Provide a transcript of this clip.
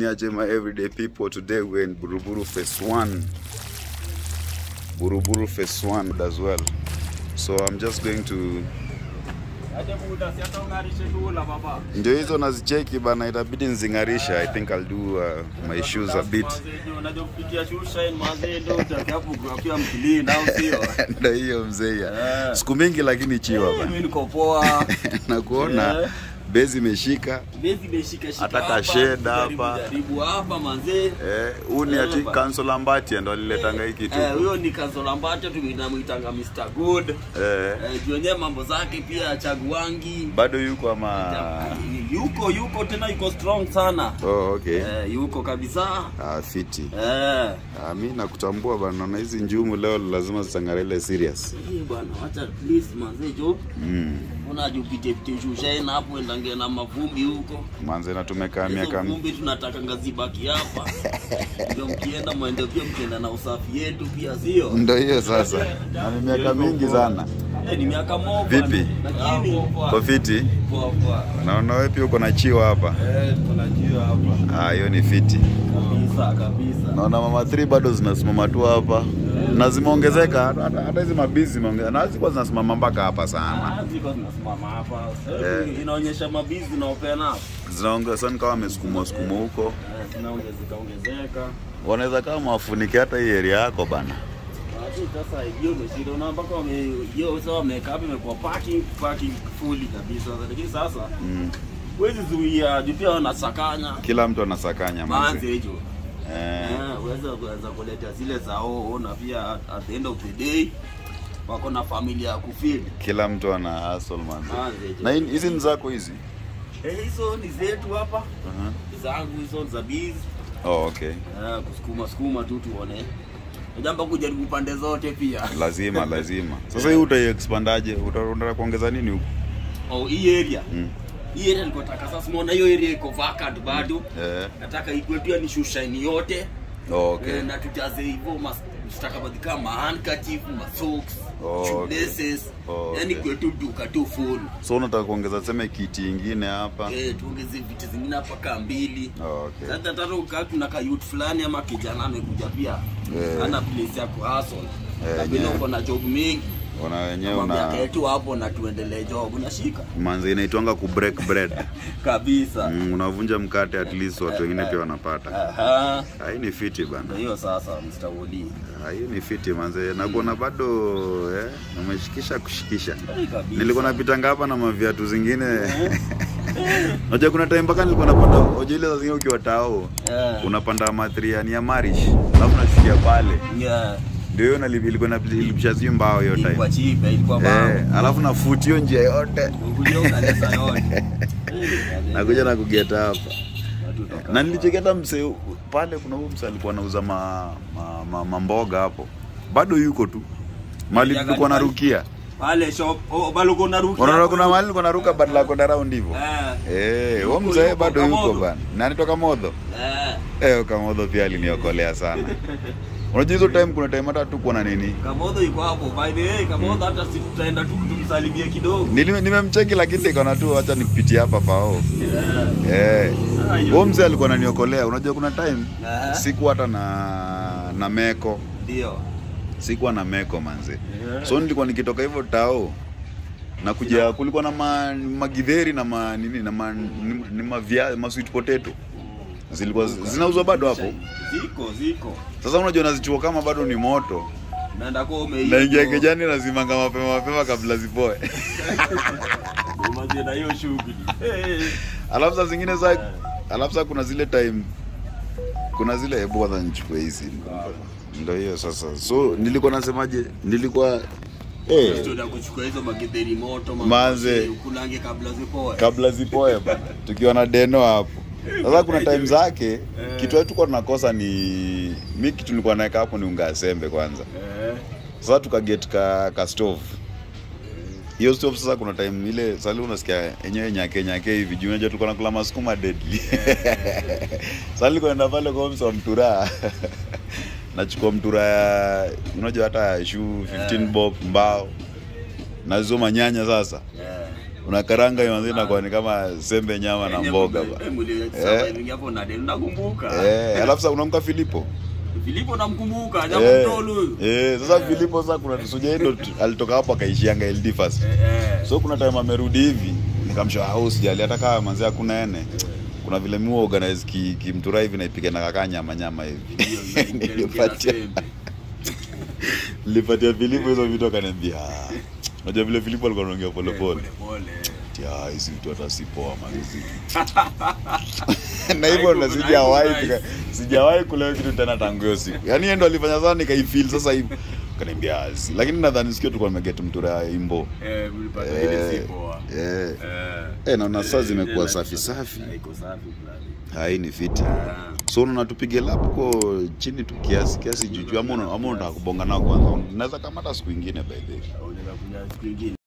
Niajema everyday people today we're in Buruburu phase 1 Buruburu phase 1 as well so I'm just going to ndio hizo nazicheki bana itabidi nzingarisha I think I'll do uh, my shoes a bit ndio hiyo mzee ya siku mingi lakini chiwa bana niko poa na kuona Eh. bezi imeshika bezi imeshika shika Hata hapa, kasheda jaribu- hapa. jaribu hapa manzee eh huu ni ati Eh, ba- Council Mbati ndo aliletanga hii kitu Eh, huyo ni Kanzolambato tunamwitanga Mr Good eh eh, juu wenyewe mambo zake pia chaguangi bado yuko ama yuko yuko tena yuko strong sana oh okay eh, yuko kabisa ah fiti eh. ah mimi nakutambua bana naona hizi njumu leo lazima zitangarele serious Hii bwana wacha at least manzee jo mm unajupite pite shushaina hapo endange na mavumbi huko manze na tumekaa hizo miaka vumbi tunataka ngazibaki hapa ndio mkienda mwende pia mkienda na usafi yetu pia sio ndo hiyo sasa na ni miaka mingi sana Eh, ni miaka moja Vipi? lakini kwa fiti poa poa naona wewe pia uko na chiwa hapa eh tunajua hapa ah hiyo ni fiti kabisa kabisa naona mama 3 bado zinasimama tu hapa na zimeongezeka hata- hata hata hizi mabizi zimeongezeka na zilikuwa zinasimama mpaka hapa sana Ah, ziko zinasimama hapa Eh. inaonyesha mabizi na open up zinaongeza sana kama wamesukumwa sukumwa huko Eh, zinaongezeka ongezeka wanaweza kama wafunike hata hii area yako bana Watu sasa hiyo ndio shida na mpaka wame hiyo sasa wameka hapa imekuwa parking parking fully kabisa lakini sasa mm. huwezi zuia juu pia wanasakanya kila mtu anasakanya manze. manze hicho eh, Eh, uweza kuweza kuleta zile zao na pia at, at the end of the day wako na familia ya kufeed kila mtu ana hustle manze. manze hicho. na hii- hizi ni zako hizi Eh, hizo ni zetu hapa uh-huh. zangu hizo za biz oh, okay eh, kusukuma sukuma tu tuone jambo kujaribu pande zote pia lazima lazima sasa hii utaiexpandaje Uta- unataka kuongeza nini huku oh, hii area mm. hii area nilikuwa nataka sasa umeona hiyo area iko vacant bado eh. nataka ikwe pia ni shushaini yote oh, okay. eh, na tujaze hivyo mas- stakabadhi kama handkerchief masocks Oh, shoelaces Oh, yani okay. kwetu duka tu full so unataka kuongeza seme kiti ingine hapa eh, tuongeze vitu zingine hapa kaa mbili oh, okay. sasa tata ukaa kuna kayut fulani ama kijana amekuja pia Eh. ana place ya kuhustle Eh, na vile yeah. uko na job mingi una wenyewe mwambia una ketu hapo na tuendelee job unashika manzi inaitwanga ku break bread kabisa mm, unavunja mkate at least watu wengine pia wanapata aha Ah, hii ni fiti bana ndio hiyo sasa Mr. Woli Ah, hii ni fiti manze nakuona bado eh, umeshikisha kushikisha Eh, kabisa. nilikuwa napitanga hapa na maviatu zingine unajua kuna time mpaka nilikuwa napanda unajua ile saa zingine ukiwa tao Eh. unapanda matriani ya marish alafu nashikia pale Yeah. ndio hiyo nali- ilikuwa nalipisha zi mbao hiyo ilikuwa time chipe ilikuwa bao eh, alafu nafuti hiyo njia yote ukuja ukaleta yote nakuja na kugeta hapa Watu toka na nilicheketa mse pale kuna huyu mse alikuwa anauza ma, ma, ma, mamboga hapo bado yuko tu mali Ya tulikuwa gani? narukia pale shop oh bado kuna ruki unaona kuna mali nilikuwa naruka badala ya kwenda round hivyo eh eh huyo Yuko, mzee yuko, bado yuko Kamodho. bana nani toka modho eh eh kamodho pia aliniokolea sana unajua hizo time kuna time hata tuko na nini Kamodho yuko hapo by the way Kamodho hata si tutaenda tu tumsalimie kidogo Nili- nimemcheki lakini nikaona tu acha nipitie hapa pao eh eh Ah, hiyo- huyo mzee alikuwa ananiokolea unajua kuna time Aha. sikuwa hata na na meko ndio sikuwa na meko manze Yeah. so nilikuwa nikitoka hivyo tao na kuja kulikuwa na ma, magidheri na ma, nini na ma, ni, ni mavia, ma sweet potato zilikuwa zi- zinauzwa bado hapo ziko ziko sasa unajua nazichua kama bado ni moto naenda kwa umeiva naingia kijani nazimanga mapema mapema kabla zipoe Umazie na hiyo shughuli eh alafu saa zingine za alafu saa kuna zile time kuna zile hebu kwanza nichukue hizi ndo hiyo sasa so nilikuwa nasemaje nilikuwa eh, tuenda kuchukua hizo magedheri moto Manze. ukulange kabla zipoe kabla zipoe bana tukiwa na deno hapo sasa kuna time zake kitu yetu tulikuwa tunakosa ni mi kitu nilikuwa naweka hapo ni unga ya sembe kwanza eh sasa tukaget ka, ka stove hiyo stove sasa kuna time ile sali unasikia enyewe nyake nyake hivi juu unajua tulikuwa nakula masukuma deadly sasa nilikuwa naenda pale kwa msa mtura nachukua mtura ya unajua hata ya shoe 15 bob mbao na hizo manyanya sasa yeah unakaranga hiyo manzi inakuwa ni kama sembe nyama na mboga ba Eh, muli- surviving hapo na deni nakumbuka. eh alafu sasa unamka Filipo Filipo namkumbuka, japo eh, mtolo huyu. eh sasa Filipo sasa kuna sujaindo alitoka hapo akaishianga LD first Eh, eh. so kuna time amerudi hivi nikamshow au sijali hata kama manzi hakuna ene kuna vile mi organize ki, kimtura hivi naipika na kakaa nyama nyama hivi Hiyo, hiyo, hiyo, nilipatia sembe. nilipatia Filipo hizo vitu akaniambia "Ah." unajua vile Filipo alikuwa anaongea pole pole Pole. Tia, hizi vitu hata si poa mazizi na hivyo Haiko- ndo haiko sijawahi nice. nika- sijawahi kula kitu tena tangu hiyo siku yaani yeye ndo alifanya sana nikaifeel sasa hivi kaniambia "Azi." lakini nadhani sikio tulikuwa nimeget mtura ya imbo Eh, mlipata ile si poa. eh Eh. eh naona saa Eh, zimekuwa ile safi life- safi Haiko safi fulani. hai ni fiti Ah. so unaona tupige lap ko chini tu kiasi kiasi juju ama una- ama unataka kubonga nao kwanza unaweza kamata siku ingine by the way Unaweza kuja siku ingine.